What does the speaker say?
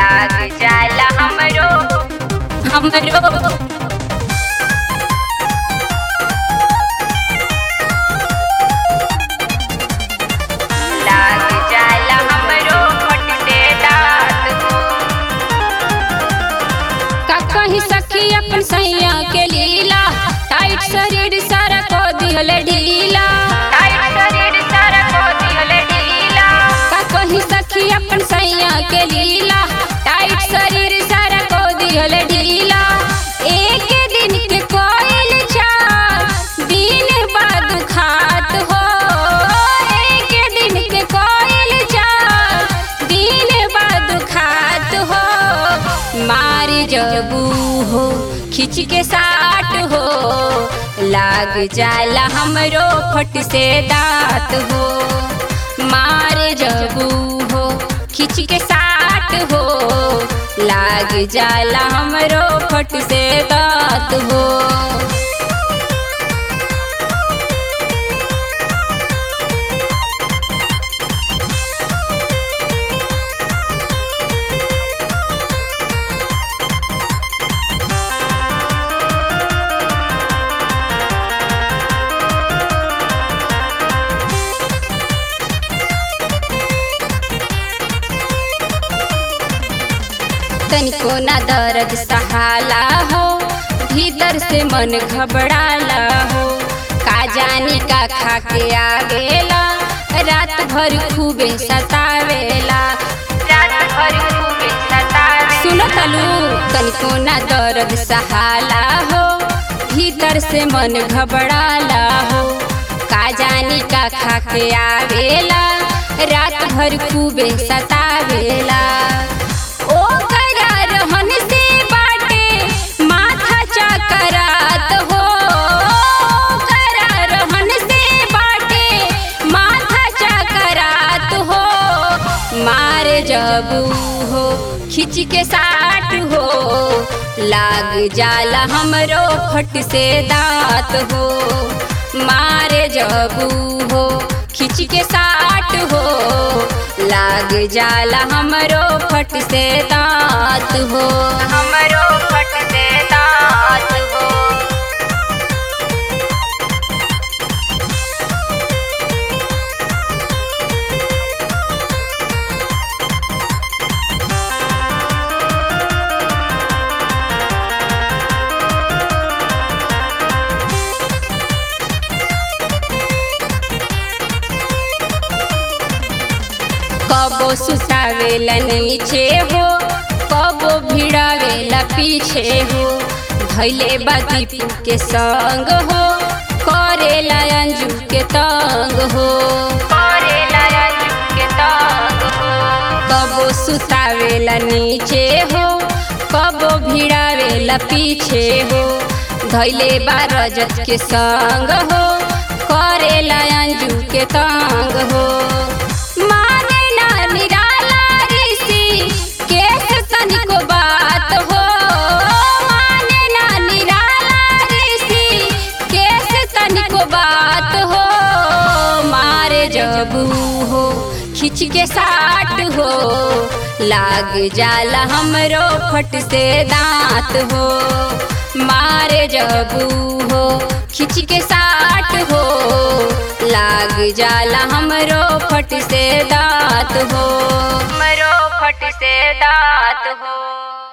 लाग जाला हमरो हमरो लाग जाला हमरो फटते दांत हो का कहीं सखी अपन सैया के लीला टाइट शरीर सारा को दिहल ढीला टाइट शरीर सारा को दिहल ढीला का कहीं सखी अपन सैया के लीला टाइट शरीर सारा को दिहल ढीला एक दिन के कोयल चार दिन बाद खात हो एक दिन के कोयल चार दिन बाद खात हो मार जबू हो खिंच के साट हो लाग जाला हमरो फट से दांत हो मार जबू हो खिंच के साट हो लाग जाला हमरो फट से दांत हो तनिको ना दर्द सहाला हो भीतर से मन घबराला हो का जानी का खा के आ गेला रात भर खूबे सतावेला रात भर खूबे सतावे सुनो तलू तनिको ना दर्द सहाला हो भीतर से मन घबराला हो का जानी का खा के आवेला रात भर खूबे सतावेला ओ करा रहन से बाटे माथा चकरात हो ओ करा रहन से बाटे माथा चकरात हो मार जबू हो खिंच के साट हो लाग जाला हमरो फट से दांत हो मार जबू हो खिंच के साट हो लाग जाला हमरो फट से दांत हो हमरो फटते दांत हो कबो सुतावेला नीचे हो कबो भिड़ावेला पीछे हो धैले बा दीपू के संग हो करेला अंजू के तंग हो करेला अंजू के तंग हो कबो सुतावेला नीचे हो कबो भिड़ावेला पीछे हो धैले बा रजत के संग हो करेला अंजू के तंग हो माने ना निराला ऋषि केस तनिको बात हो माने ना निराला ऋषि केस तनिको बात हो मारे जबू हो खिंच के साट हो लाग जाला हमरो फट से दांत हो मारे जबू हो खिंच के साट हो लाग जाला हमरो फट से दांत हो हमरो फट से दांत हो